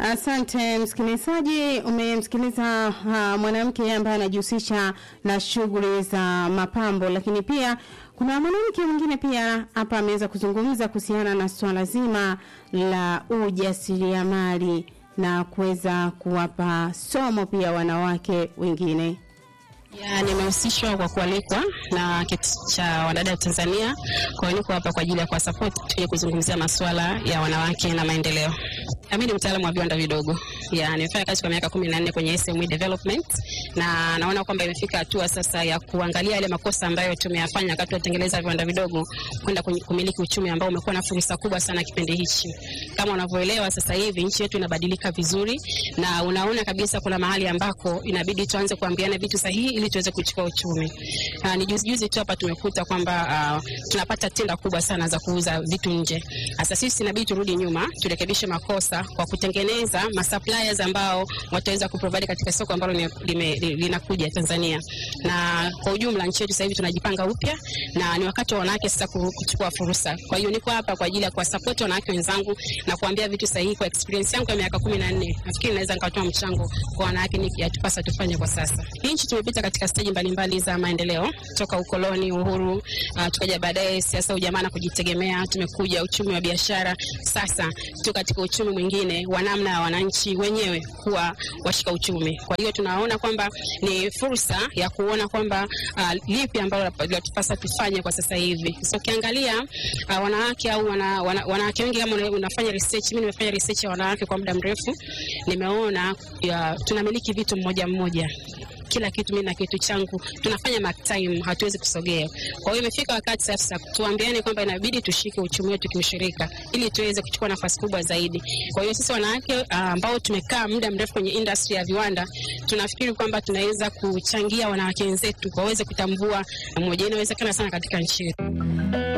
Asante msikilizaji, umemsikiliza uh, mwanamke ambaye anajihusisha na shughuli za mapambo, lakini pia kuna mwanamke mwingine pia hapa ameweza kuzungumza kuhusiana na swala zima la ujasiriamali na kuweza kuwapa somo pia wanawake wengine. Ya, nimehusishwa kwa kualikwa na kiti cha wadada wa Tanzania. Kwa hiyo niko hapa kwa ajili ya kuwa support tuje kuzungumzia masuala ya wanawake na maendeleo. Mimi ni mtaalamu wa viwanda vidogo. Ya, nimefanya kazi kwa miaka 14 kwenye SME development na naona kwamba imefika hatua sasa ya kuangalia yale makosa ambayo tumeyafanya wakati tunatengeneza viwanda vidogo kwenda kumiliki uchumi ambao umekuwa na fursa kubwa sana kipindi hichi. Kama unavyoelewa sasa hivi nchi yetu inabadilika vizuri na unaona kabisa kuna mahali ambako inabidi tuanze kuambiana vitu sahihi ili tuweze kuchukua uchumi. Uh, ni juzi juzi tu hapa tumekuta kwamba uh, tunapata tenda kubwa sana za kuuza vitu nje. Sasa sisi inabidi turudi nyuma, turekebishe makosa kwa kutengeneza masuppliers ambao wataweza kuprovide katika soko ambalo linakuja Tanzania. Na kwa ujumla nchi yetu sasa hivi tunajipanga upya na ni wakati wa wanawake sasa kuchukua fursa. Kwa hiyo niko hapa kwa ajili ya kuwasupport wanawake wenzangu na kuambia vitu sahihi kwa experience yangu ya miaka 14. Nafikiri naweza nikatoa mchango kwa wanawake ni yatupasa tufanye kwa sasa. Nchi tumepita katika stage mbalimbali za maendeleo toka ukoloni, uhuru, uh, tukaja baadaye siasa, ujamaa na kujitegemea, tumekuja uchumi wa biashara. Sasa tuko katika uchumi mwingine wa namna ya wananchi wenyewe kuwa washika uchumi. Kwa hiyo tunaona kwamba ni fursa ya kuona kwamba uh, lipi ambalo linatupasa tufanye kwa sasa hivi. So ukiangalia uh, wanawake au wana, wana, wanawake wengi kama unafanya research, mimi nimefanya research ya wanawake kwa muda mrefu, nimeona ya, tunamiliki vitu mmoja mmoja kila kitu mimi na kitu changu, tunafanya mark time, hatuwezi kusogea. Kwa hiyo imefika wakati sasa tuambiane kwamba inabidi tushike uchumi wetu kiushirika ili tuweze kuchukua nafasi kubwa zaidi. Kwa hiyo sisi wanawake ambao uh, tumekaa muda mrefu kwenye industry ya viwanda, tunafikiri kwamba tunaweza kuchangia wanawake wenzetu waweze kutambua mmoja, inawezekana sana katika nchi yetu.